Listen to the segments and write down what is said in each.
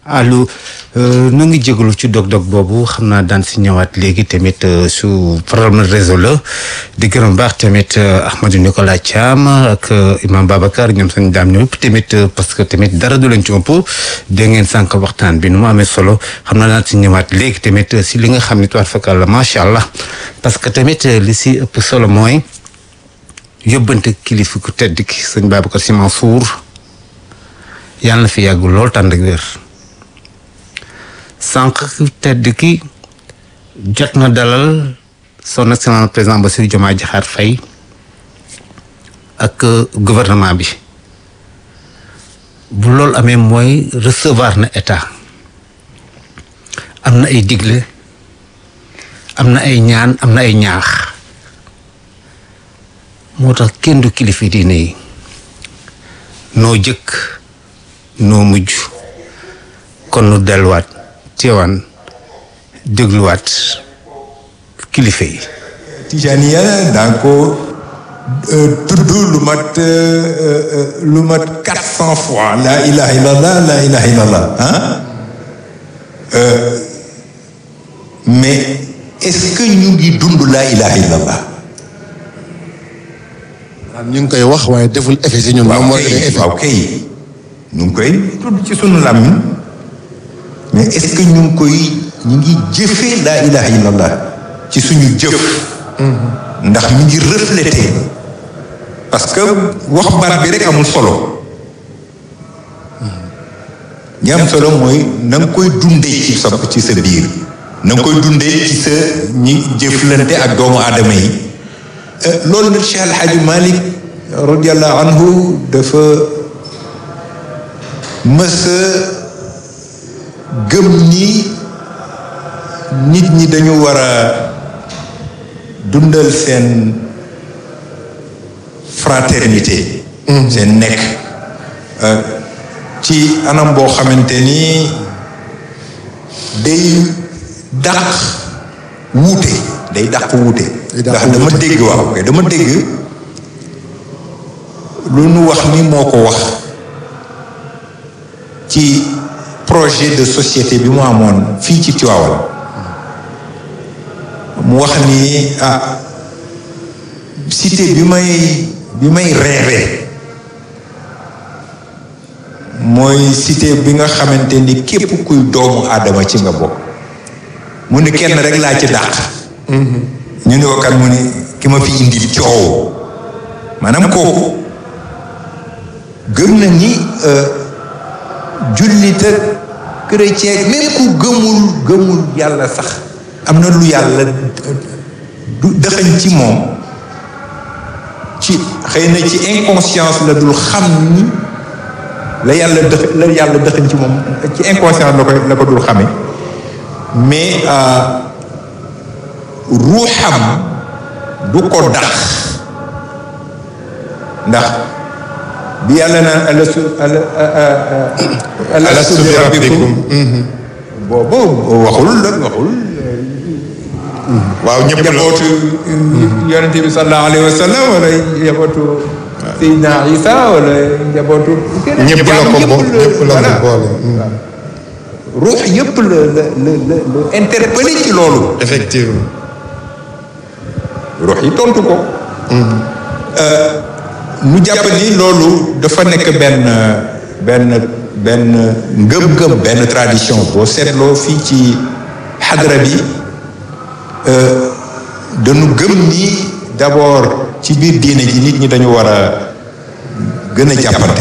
allo nu ngi jégalu ci dog-dog boobu xam naa daan si ñëwaat léegi tamit su problème réseau la di gërëm baax tamit Ahmadou Nicolas Thiam ak Imam Babacar ñoom sañ daam ñoom tamit parce que tamit dara du leen ci ëpp dégg ngeen sànq waxtaan bi nu mu amee solo xam naa daan si ñëwaat léegi tamit si li nga xam ne tuwaat fakal la macha allah parce que tamit li si ëpp solo mooy yóbbante kilifa ku tedd ki sëñ Babacar Sy Mansour yàlla na fi yàggul lool tànd ak wér sànq tedd ki jot na dalal son excellence président Bassirou Diomaye Diakhar Faye ak gouvernement bi bu loolu amee mooy recevoir na état am na ay digle am na ay ñaan am na ay ñaax moo tax kenn du kilifa diine yi noo jëkk noo mujj kon nu delluwaat teewaan dégluwaat kilifa yi Tijaniya daa ko tudd lu mat lu mat quatre cent fois la ilaha illallah la ilaha illallah ah mais est-ce que ñu ngi dund la ilaha illallah ñu ngi koy wax waaye deful effet si ñun. moom mooy effet waaw kay ñu ngi koy tudd ci sunu làmmiñ mais est-ce que ñu ngi koy ñu ngi jëfee laa ilaha illallah ci suñu jëf ndax mi ngi reflété parce que wax baat bi rek amul solo ñi am solo mooy na nga koy dundee ci sa ci sa biir na nga koy dundee ci sa ñi jëflante ak doomu aadama yi loolu nag Cheikh El Hadj Malick radiallahu anhu dafa mës a gëm ni nit ñi dañu war a dundal seen fraternité seen nekk ci anam boo xamante ni day dàq wuute day dàq wuute ndax dama dégg waaw kay dama dégg lu nu wax ni moo ko wax ci projet de société bi mu amoon fii ci Tivaouane mu wax ni ah cité bi may bi may rêvé mooy cité bi nga xamante ni képp kuy doomu aadama ci nga bokk mu ni kenn rek laa ci dàq ñu ni ko kan mu ni ki ma fi indi coow maanaam kooku gëm na ni jullit ak chrétien même ku gëmul gëmul yàlla sax am na lu yàlla du dëxañ ci moom ci xëy na ci inconscience la dul xam ni la yàlla dëx la yàlla dëxañ ci moom ci inconscience la ko la ko dul xame mais ruuxam du ko dax ndax bi yàlla naan alastu alastu bi rabbikum boobu waxul la waxul waaw ñëpp njabootu yonente bi sallallahu alayhi wa sallam wala njabootu Seydina Isa wala njabootu ñëpp la ko bo ñëpp la ko boole. ruux yëpp la la la la la interpellé ci loolu effectivement. ruux yi tontu ko nu jàpp ni loolu dafa nekk benn benn benn ngëm-ngëm benn tradition boo seetloo fii ci xadra bi dañu gëm ni d'abord ci biir diine ji nit ñi dañu war a gën a jàppante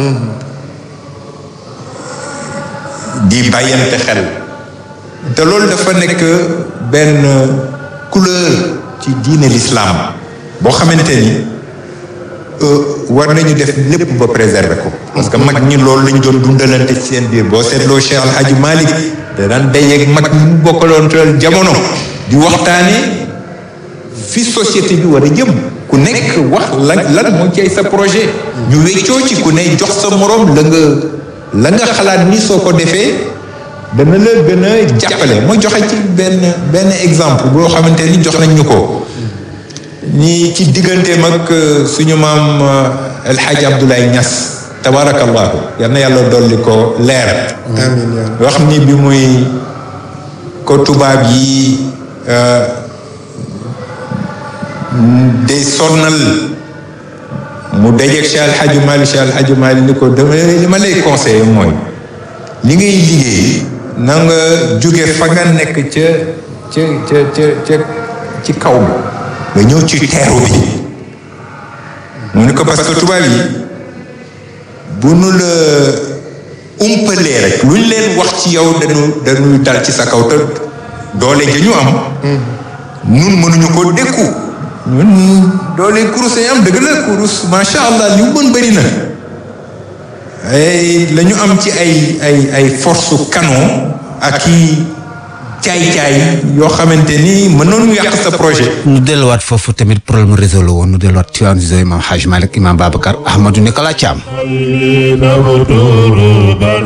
di bàyyante xel te loolu dafa nekk benn couleur ci diine l'islam boo xamante ni war nañu def lépp ba préserver ko parce que mag ñi loolu lañ doon dundalante ci seen biir boo seetloo Cheikh Al Hadj Malick da daan dajeeg mag ñi mu bokkaloon teel jamono di waxtaane fi société bi war a jëm ku nekk wax lan lan moo ci sa projet ñu weccoo ci ku ne jox sa morom la nga la nga xalaat ni soo ko defee dana la gën a jàppale ma joxe ci benn benn exemple boo xamante ni jox nañ ñu ko ni ci digganteem ak suñu maam El Hadj Abdoulaye Niass tabarakallahu yal na yàlla dolli ko leer amiin yaa wax ni bi muy ko tubaab yi day sonnal mu dajeeg Cheikh Al Hadj Malick Cheikh Al Hadj Malick ni ko dama li ma lay conseillé mooy li ngay liggéey na nga jóge fa nga nekk ca ca ca ca ca ci kaw bi nga ñëw ci teeru bi mu ni ko parce que tubaab yi bu nu la umpalee rek lu ñu leen wax ci yow dañu dañuy dal ci sa kaw te doole ja ñu am nun mënuñu ko dékku ñun doole kurus yi am dëgg la kurus macha allah li mu mën bëri na ay la ñu am ci ay ay ay force canon ak i caay-caay yoo xamante ni mënoon yàq sa projet ñu delluwaat foofu tamit problème réseau la woon ñu delluwaat ci wàllu imam Hadj Malick imam Babacar Ahmadou Nicolas Thiam.